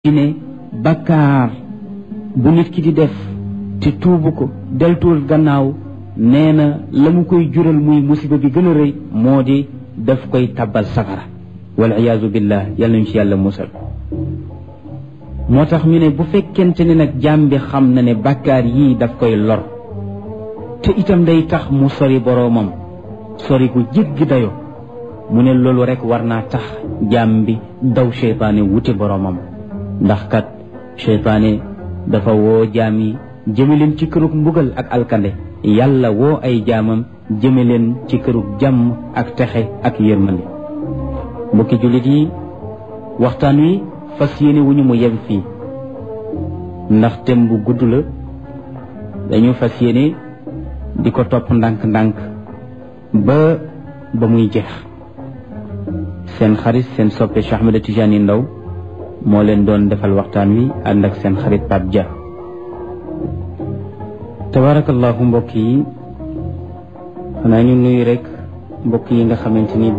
ci ne bakkaar bu nit ki di def te tuubu ko deltuwul gannaaw nee na la mu koy jural muy musiba bi gën a rëy moo di daf koy tabbal safara wal iyaazu billah yàlla nañu ci yàlla musal moo tax ñu ne bu fekkente ne nag jaam bi xam na ne bakkaar yii daf koy lor te itam day tax mu sori boroomam sori gu jéggi dayo mu ne loolu rek war naa tax jaam bi daw seytaane wuti boroomam ndax kat seytaane dafa woo jaam yi jëme leen ci kërug mbugal ak alkande yàlla woo ay jaamam jëme leen ci kërug jàmm ak texe ak yërmande mbokki jullit yi waxtaan wi fas yéene wu ñu mu yem fii ndax tem bu gudd la dañu fas yéene di ko topp ndànk-ndànk ba ba muy jeex seen xarit seen soppe Cheikh Ahmed Tidiane Ndao moo leen doon defal waxtaan wi ànd ak seen xarit Pape Dia tabarakallahu mbokk yi xanaa ñu nuyu rek mbokk yi nga xamante ni